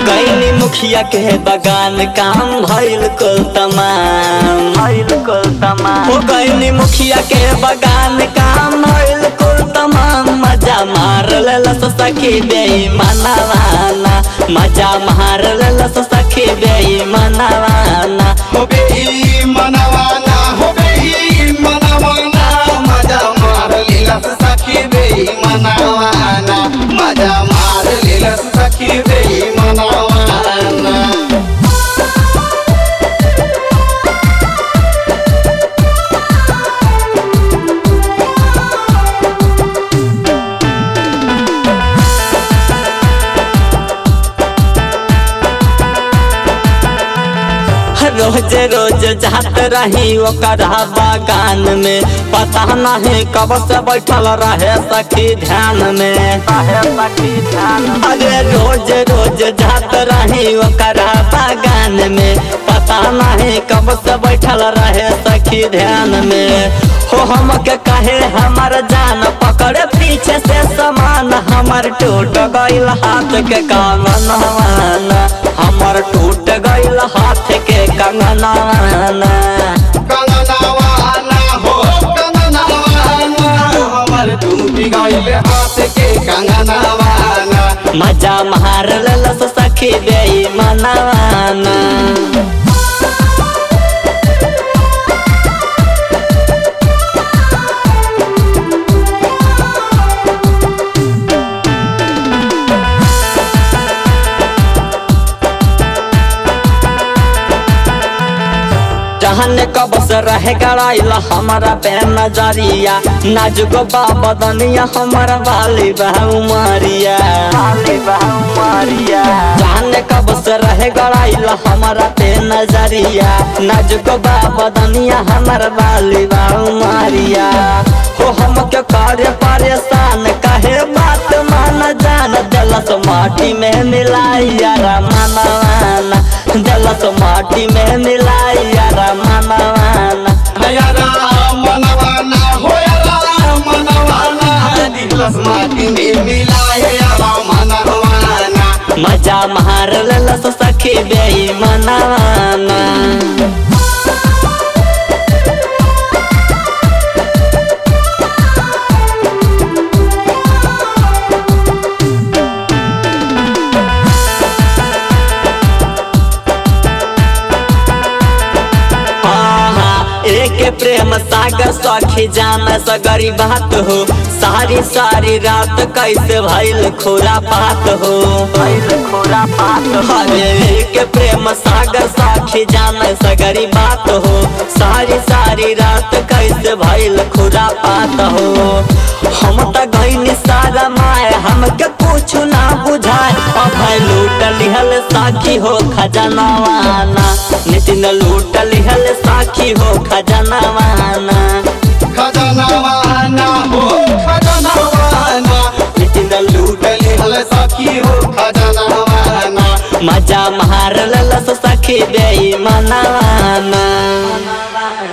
गैनी मुखिया के बगान काम भइल कुल तमाम भइल कुल तमाम हो गैनी मुखिया के बगान काम भइल कुल तमाम मजा मार लेलस सखी बेईमानवाना मजा मार लेलस सखी बेईमानवाना हो बेई मनवाना हो बेई मनवाना मजा मार लीलस सखी बेई मनवाना मजा मार लीलस सखी बेई मनवाना रोज रोज जात रही ओकरा बगान में पता नहीं कब से बैठल रहे सखी ध्यान में अरे रोज रोज जात रही ओकरा बगान में पता नहीं कब से बैठल रहे सखी ध्यान में हो हमके कहे हमर जान पकड़े पीछे से समान हमर टूट गइल हाथ के कामना हमर टूट गइल हाथ के कंगनाना कंगनवाना हो कंगनवाना हमर डूबी गइल हाथ के कंगनवाना मजा मार ललस सखी बेई मनवाना जहन कब से रह गड़ाइला हमारा पे नजरिया नाजुक बदनिया हमारा वाली बहू मारिया वाली बहू मारिया जहन कब से रह गड़ाइला हमारा पे नजरिया नाजुक बदनिया हमारा वाली बहू मारिया हो हमके कार्य परेशान कहे बात मान जान जलस माटी में मिलाइया रमनवाना जलस माटी में मिलाइया रमनवाना हयरा मनवाना होयरा मनवाना दिलस माटी में मिलाए यारा मनवाना मजा मार ललस सखी बेई मनवाना आहा, एक प्रेम सागर सखी जान सगरी बात हो सारी सारी रात कैसे भइल खोरा पात हो भइल खोरा पात अरे एक प्रेम सागर सखी जान सगरी बात हो सारी सारी रात कैसे भइल खोरा पात हो हम त गइनी सारा माय हमके कुछ ना बुझाए अभय लूट लिहल साखी हो खजनवाना नितिन लूट लिहल साखी हो खजनवाना खजनवाना हो खजनवाना नितिन लूट लिहल सखी हो खजनवाना मजा मार ललस सखी बेई मनवाना